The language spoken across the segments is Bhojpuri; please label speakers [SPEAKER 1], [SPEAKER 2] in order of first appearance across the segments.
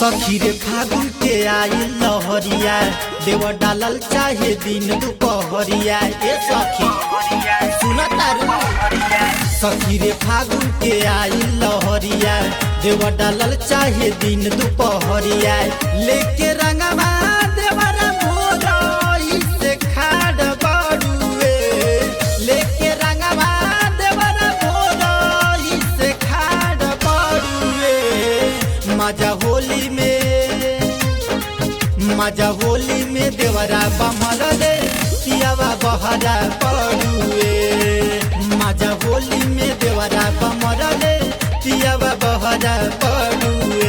[SPEAKER 1] सखी रे फागुन के आई लहरिया देव डालल चाहे दिन दुपहरिया ए सखी सुना तारू सखी रे फागुन के आई लहरिया देव डालल चाहे दिन दुपहरिया लेके रंगवा देवरा मोरई से खाड़ बड़ुए लेके रंगवा देवरा मोरई से खाड़ बड़ुए मजा होली में मजा होली में देवरा बमल रे पियावा बहरा पड़ुए मजा होली में देवरा बमल रे पियावा बहरा पड़ुए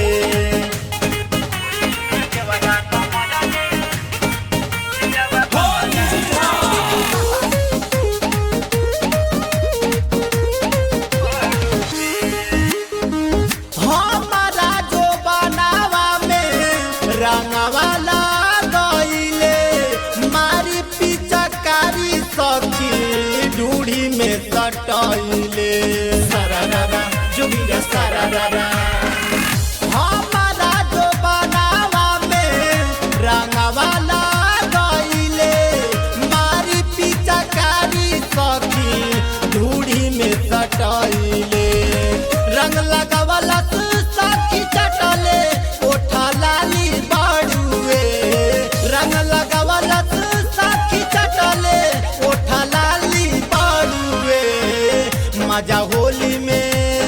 [SPEAKER 1] हमारा जो बनावा में रंगवाला गईले मारी पिचकारी सखी ढूढ़ी में सटैले सरारा जुगिरा सरारा हमारा जो बनावा में रंगवाला गईले मारी पिचकारी सखी ढूढ़ी में सटैले रंग लगावला सखी चटले ओठा लाली बाड़ुए रंग लगावला सखी चटले ओठा लाली बाड़ुए मजा होली में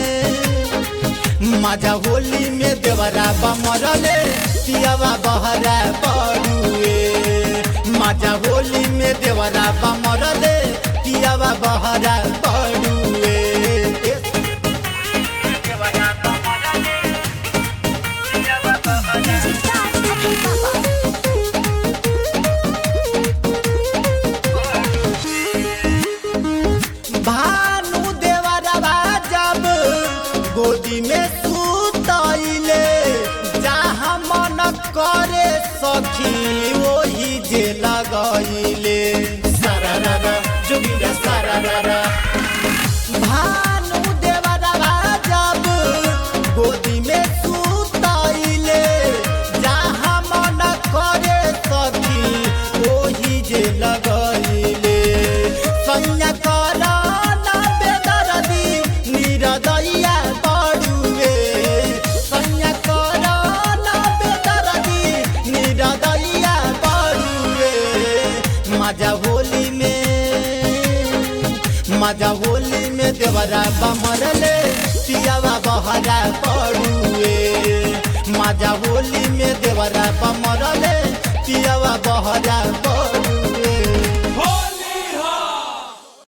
[SPEAKER 1] मजा होली में देवरा बमरले पियावा बहरा पड़ुए मजा होली में देवरा बमरले पियावा बहरा पड़ुए भानु देवरवा जब गोदी में सुतैले जहाँ मन करे सखी वही जे लगैले सरारा जोगिरा सरारा भानु देवरवा जब गोदी में सुतैले जहाँ मन करे सखी वही जे लगैले संज्ञा कर ना बेदरदी निरदैया बड़ुए संज्ञा कर ना बेदरदी निरदैया बड़ुए मजा होली में मजा होली में देवरा बमरले पियावा बहरा पड़ुए मजा होली